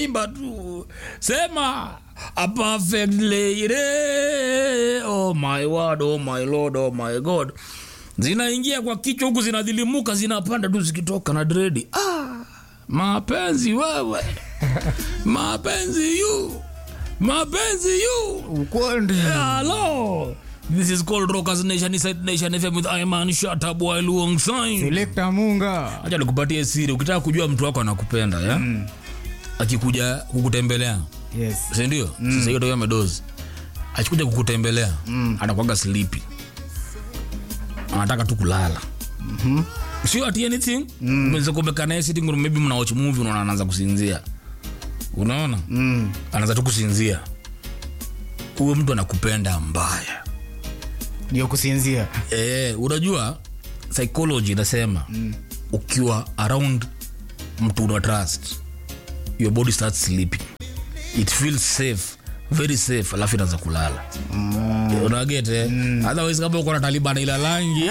imba tu sema a perfect lady oh my word oh my lord oh my god zinaingia kwa kichwa huku zinadhilimuka zinapanda tu zikitoka na dredi ah, mapenzi wewe mapenzi yu mapenzi yu ukwandi hello this is called rockers nation inside nation fm with iman shataboy luong sign selekta munga acha nikupatie siri ukitaka kujua mtu wako anakupenda ya mm. akikuja kukutembelea yes sindio mm. sasa hiyo ndio amedozi akikuja kukutembelea mm. anakuaga sleepy anataka tu kulala Mhm. sio ati anything mm. kumekaa naye sitting room maybe mna watch movie unaona anaanza kusinzia unaona Mm. anaanza tu kusinzia huyo mtu anakupenda mbaya ndio kusinzia Eh, unajua psychology inasema mm. ukiwa around mtu una trust your body starts sleeping it feels safe very safe alafu inaanza kulala mm. unagete mm. otherwise kama uko na taliban ila langi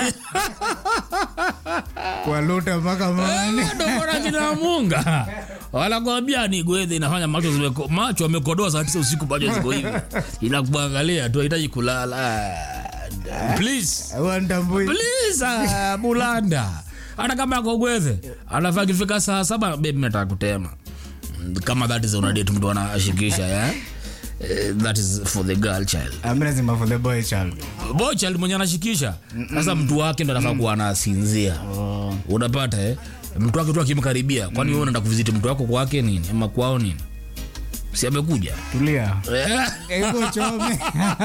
kwaluta mpaka mani ndokona kina munga wanakwambia ni gwedhe inafanya macho zimeko, macho amekodoa saa tisa usiku macho ziko hivi inakuangalia tu hahitaji kulala Ah, please wantambui please uh, bulanda hata kama akogweze anafaa kifika saa saba bebi nataka kutema Mm, kama that is unadate mtu anashikisha yeah? Eh, that is for the girl child amnazima for the boy child boy child mwenye anashikisha sasa mtu wake ndo anafaa kuwa anasinzia unapata eh? mtu wake tu akimkaribia kwani wewe unaenda kuviziti mtu wako kwake nini ama kwao nini si amekuja tulia Eh, iko chome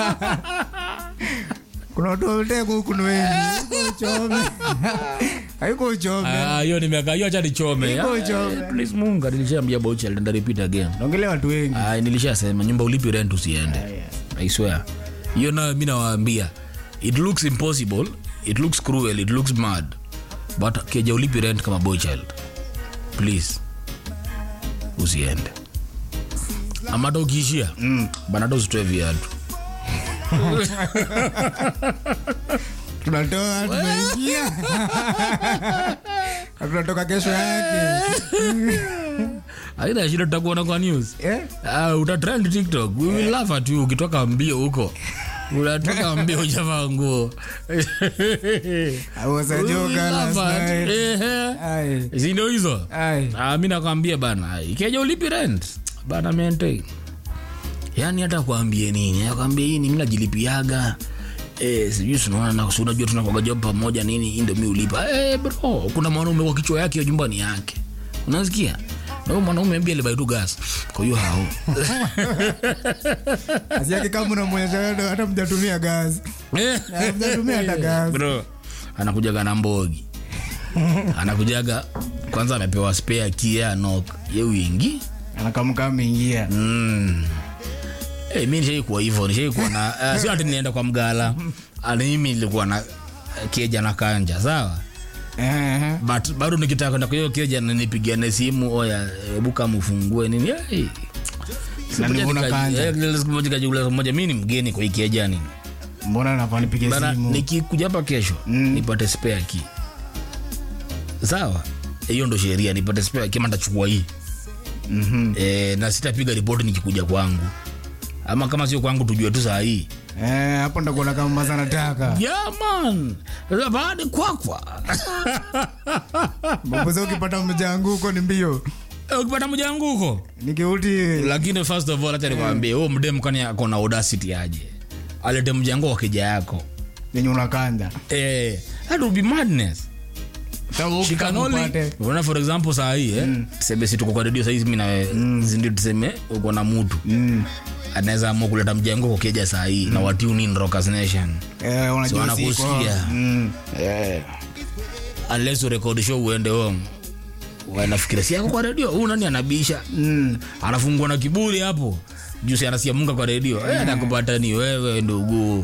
kuna watu wameteka huku ni wengi iko chome haiko chome ah, hiyo nimeka hiyo acha nichome Iko Ah, chome. please munga nilishaambia boy child nda repeat again naongelea watu wengi Ah, nilishasema nyumba ulipi rent usiende i swear hiyo nayo mi nawaambia it looks impossible it looks cruel it looks mad but keja ulipi rent kama boy child please usiende ama hata ukiishia mm. banata usitoe viatu tunatoa tunaingia Na tunatoka kesho yake aina shida tutakuona kwa news Eh? uh, utatrend tiktok we will laugh at you ukitoka mbio huko unatoka mbio ujavaa nguo I was a We will joker last laugh at- night. Ehe. Ai, zindo hizo ai. Ah, mi nakwambia bana ikeja ulipi rent bana mente yaani hata kuambie nini akwambia hii ni mi najilipiaga Eh, sijui sunaona na si unajua tunakwaga job pamoja nini hii ndio mi ulipa eh, bro kuna mwanaume kwa kichwa yake hiyo nyumbani yake unasikia na huyo mwanaume mbia alibaitu gas kwa hiyo hao Asi yake kama unamwonyesha wewe, hata mjatumia gazi Na mjatumia hata gazi bro anakujaga na mbogi anakujaga kwanza amepewa spare kia nok ye wingi anakamka ameingia Mm. Hey, mi nishaikuwa hivyo nishaikuwa na uh, sio ati nienda kwa mgala ani mimi nilikuwa na uh, keja na kanja sawa Eh, but bado nikitaka kwenda kwa hiyo keja na nipigiane simu oya hebu kama ufungue nini hey. Siku Na moja nivuna nika- kanja. eh, ile siku moja kajiuliza siku moja mi ni mgeni kwa hii keja nini mbona nafaa nipige bana simu nikikuja hapa kesho nipate spare key sawa hiyo ndo sheria nipate spare key ama nitachukua hii Mhm. e, na sitapiga ripoti nikikuja kwangu ama kama sio kwangu tujue tu saa hii Eh, hapo ndakuona kama maza nataka yeah, man baada kwakwa babuza ukipata mjanguko ni mbio Eh, ukipata mjanguko nikiuti lakini first of all acha nikwambie huo mdem kani ako na audacity aje alete mjango wa kija yako yenye unakanja eh, that would be madness She can only- unaona for example saa hii eh, tuseme si tuko kwa redio sahizi mi nawe zindio tuseme uko na mutu anaweza amua kuleta mjango kwa keja saa hii na watune in rockers nation Si wanakusikia Eh. unless urekodi show uende home wanafikiria si yako kwa redio huu nani anabisha anafungua na kiburi hapo jusi anasia munga kwa redio eh, anakupata ni wewe ndugu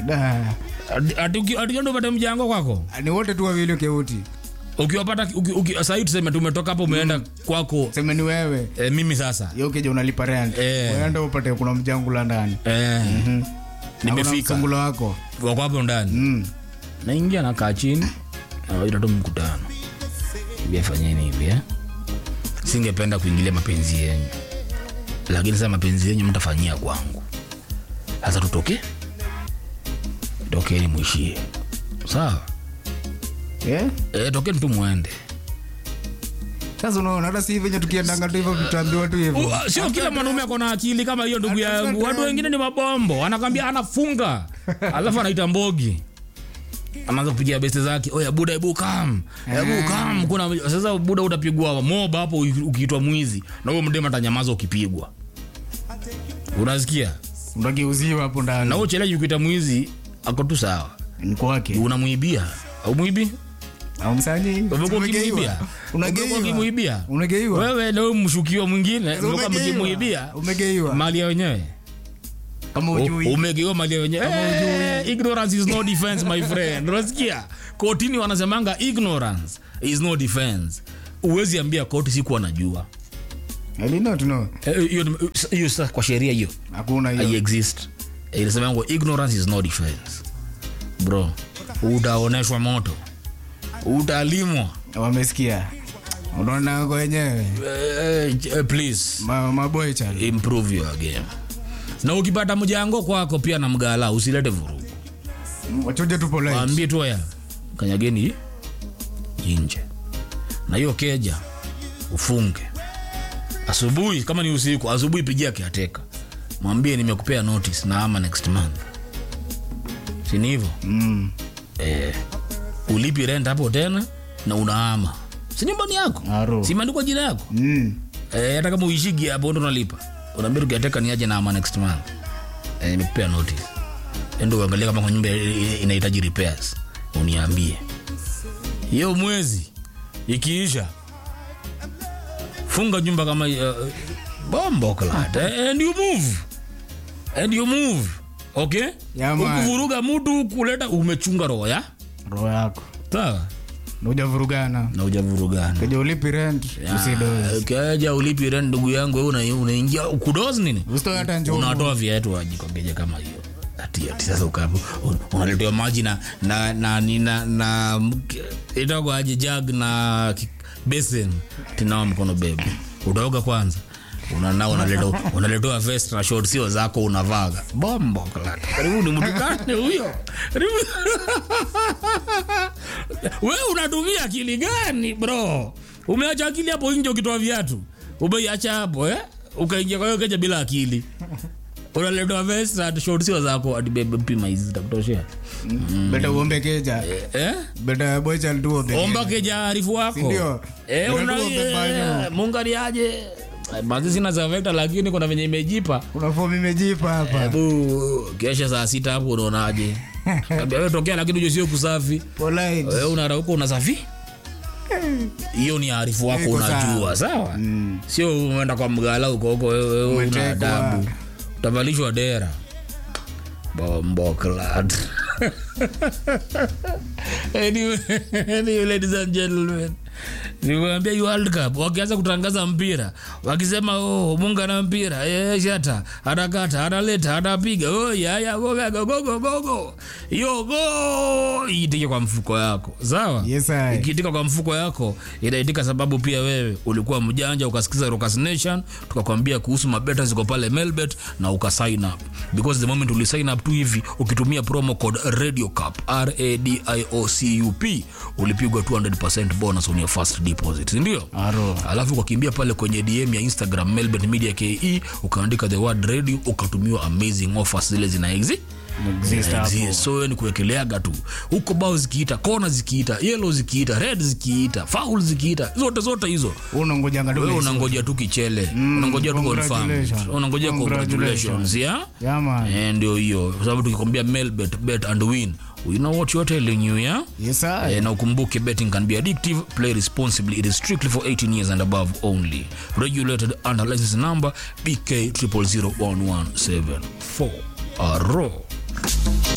atiendo upate mjango kwako ni wote tu wawili keuti ukiwapata uki, uki, sahii tuseme tumetoka hapo umeenda kwako seme ni wewe eh, mimi sasa yo kija unalipa rent Eh. uenda upate kuna mjangula ndani eh, Hakuna nimefika msungula wako wako hapo ndani Mm. naingia nakaa chini nawaita tu mkutano biafanyeni hivi eh? singependa kuingilia mapenzi yenyu lakini sasa mapenzi yenyu mtafanyia kwangu sasa tutoke tokeni mwishie sawa Eh? e, tokeni tu mwende Sasa unaona hata si venye tukiendanga tu hivyo tutaambiwa tu hivyo. Uh, sio kila mwanaume ako na akili kama hiyo ndugu Hata yangu sasa- watu wengine ni mabombo anakwambia anafunga alafu anaita mbogi anaanza kupigia beste zake oya buda ebu kam ebu kam kuna sasa buda utapigwa moba hapo uki- ukiitwa mwizi na huyo mdema atanyamaza ukipigwa unasikia Unageuziwa hapo na ndani. huyo cheleji ukiita mwizi ako tu sawa Ni kwake. unamwibia au mwibi Au msanyi. umekuwa ukimwibia Umegeiwa. umekuwa Unageiwa. ukimwibia Umegeiwa. wewe na huyo mshukiwa mwingine mlikuwa Umegeiwa. mkimwibia Umegeiwa. mali ya wenyewe Kama ujui. umegewa mali ya wenyewe Eh, ignorance is no defense my friend unasikia kotini wanasemanga ignorance is no defense uwezi ambia koti sikuwa najua I did not know. Eh, hiyo hiyo sasa kwa sheria hiyo Hakuna hai hiyo. exist Eh, inasemangwa ignorance is no defense bro utaoneshwa moto utalimwa Wamesikia. Unaona kwa wenyewe. Eh, eh, please Ma maboy chali. improve your game na ukipata mjango kwako pia na mgala usilete vurugu Wachuje tu polite. waambie tu haya kanyageni inje na hiyo keja ufunge asubuhi kama ni usiku asubuhi pigia kiateka mwambie nimekupea notice na ama next month sini hivyo Mm. eh, ulipi rent hapo tena na unaama si nyumbani yako Aro. si imeandikwa jina yako Mm. Eh, hata kama uishigi hapo ndo unalipa unaambia tukiateka niaje na ama next month eh, nimekupea notice endo uangalia kama kwa nyumba i- i- inahitaji repairs uniambie hiyo mwezi ikiisha funga nyumba kama uh, bombo klad eh, and you move and you move okay Yeah, man. ukuvuruga mtu kuleta umechunga roho ya Roho yako. sawa Hujavurugana. na ujavurugana Keja ulipi rent. Usidoze. kaja ulipi rent ndugu yangu wewe una- unaingia kudozi nini Usitoe hata njumu. unatoa viatu wajikogeja kama hiyo ati ati sasa ukapo unaletewa maji na na na na, na itakuwa aje jug na ki- basin tinawa mkono bebe utaoga kwanza unanao unaletewa unaletewa vest na short sio zako unavaga bombo klata karibu ni mtu gani huyo Karibu- wewe unatumia akili gani bro umeacha akili hapo nje ukitoa viatu umeiacha hapo eh ukaingia kwa hiyo keja bila akili unaletewa vest na short sio zako ati bebe pima hizi zitakutoshea Beta uombe keja. eh Beta boy chali tu uombe. omba keja arifu wako Sindio? eh Beta una tu uombe banyo. eh, mungaliaje basi sina za vector lakini kuna venye imejipa Kuna fomu imejipa hapa. hebu kesha saa sita hapo unaonaje Kabla wewe tokea lakini ujue sio kusafi Polite. wewe unarauka unasafi hiyo ni arifu wako Iko unajua sawa sio umeenda kwa mgala huko huko wewe wewe una Umetekwa. adabu utavalishwa dera bombo clad anyway, anyway, ladies and gentlemen nikwambia hii world cup wakianza kutangaza mpira wakisema oh, munga na mpira eh, shata atakata ataleta atapiga oh, yaya gogo gogo gogo hiyo go iitike kwa mfuko yako sawa Yes, I. ikiitika kwa mfuko yako inaitika sababu pia wewe ulikuwa mjanja ukasikiza Rockers Nation tukakwambia kuhusu mabeta ziko pale Melbet na ukasign up because the moment uli sign up tu hivi ukitumia promo code Radio Cup R A D I O C U P ulipigwa 200% bonus on your first deposit si ndio Aro. alafu ukakimbia pale kwenye dm ya instagram melbourne media ke ukaandika the word radio ukatumiwa amazing offers zile zina exi Exist hapo. Exist. so wewe ni kuwekeleaga tu huko bao zikiita kona zikiita yellow zikiita red zikiita foul zikiita zote zote hizo Unangojanga tu wewe next. unangoja tu kichele unangoja tu confirm congratulations. unangoja congratulations yeah Yeah, man. Eh, ndio hiyo kwa sababu tukikwambia melbet bet and win you know what you're telling you yeah Yes, I. Eh, na ukumbuke betting can be addictive play responsibly it is strictly for 18 years and above only regulated under license number bk 000117 aro